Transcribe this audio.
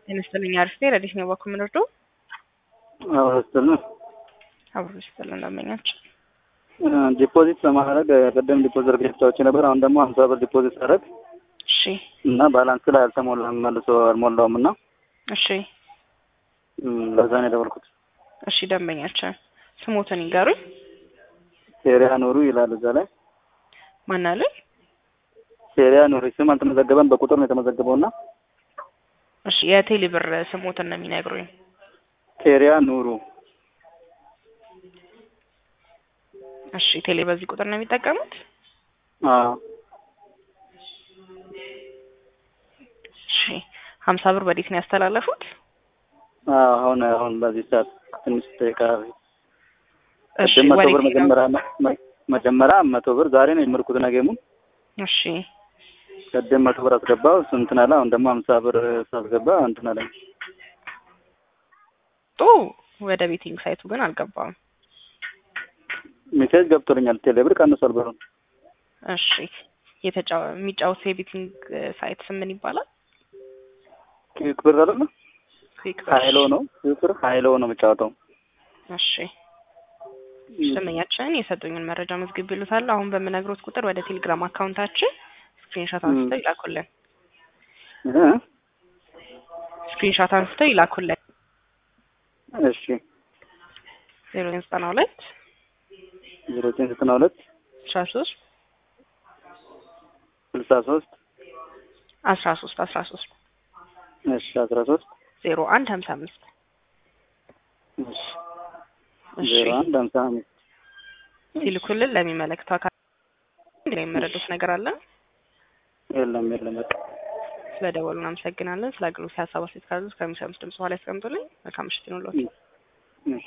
ጤና ይስጥልኝ። አሪፍ ነኝ። ረዲት ነው ባኩ ምንርዶ አዎ ስትል አብሮ ይስጥል እንደመኛች ዲፖዚት ለማድረግ ቅድም ዲፖዚት ርግቻዎች ነበር። አሁን ደግሞ ሀምሳ ብር ዲፖዚት ሳደርግ እሺ እና ባላንስ ላይ አልተሞላም መልሶ አልሞላውም እና እሺ ለዛ ነው የደወልኩት። እሺ ደንበኛችን ስሞትን ይንገሩኝ። ሴሪያ ኑሩ ይላል እዛ ላይ ማን አለኝ? ሴሪያ ኑሩ ስም አልተመዘገበም፣ በቁጥር ነው የተመዘገበው እና እሺ የቴሌ ብር ስሞትን ነው የሚነግሩኝ። ሴሪያ ኑሩ እሺ ቴሌ በዚህ ቁጥር ነው የሚጠቀሙት? አዎ እሺ ሀምሳ ብር በዴት ነው ያስተላለፉት? አዎ አሁን አሁን በዚህ ሰዓት ትንሽ ደቂቃ በፊት እሺ ቅድም መቶ ብር ወዴት ነው? መጀመሪያ መ- መጀመሪያ መቶ ብር ዛሬ ነው የምርኩት ነገሙን እሺ ቅድም መቶ ብር አስገባው እሱ እንትን አለ። አሁን ደግሞ ሀምሳ ብር ሳስገባ እንትን አለኝ። ጡ ወደ ቤቲንግ ሳይቱ ግን አልገባም። ሜሴጅ ገብቶልኛል። ቴሌብር ቀንሷል ብሩን። እሺ የተጫወ የሚጫወት የቤቲንግ ሳይት ስም ምን ይባላል? ኪክ ብር አይደለ? ኩዊክ ሀይሎ ነው ኪክ ብር ሀይሎ ነው የምጫወተው። እሺ ደንበኛችን የሰጡኝን መረጃ መዝግብ ይሉታል። አሁን በምነግሮት ቁጥር ወደ ቴሌግራም አካውንታችን ስክሪንሾት አንስተው ይላኩልን። እ? ስክሪንሾት አንስተው ይላኩልን። እሺ ዜሮ ዘጠና ሁለት ዜሮ ዘጠኝ ዘጠና ሁለት አስራ ሶስት ስልሳ ሶስት አስራ ሶስት አስራ ሶስት እሺ አስራ ሶስት ዜሮ አንድ ሀምሳ አምስት እሺ እሺ ዜሮ አንድ ሀምሳ አምስት ሲልኩልን ለሚመለከተው አካል እንግዲህ የሚመረዱት ነገር አለ። የለም የለም በቃ ስለ ደወሉ እናመሰግናለን። ስለ አገልግሎት ሀሳብ አስተያየት ካሉ ከሚሰሙት ድምጽ በኋላ ያስቀምጡልኝ። መልካም ምሽት ይሁንልዎት።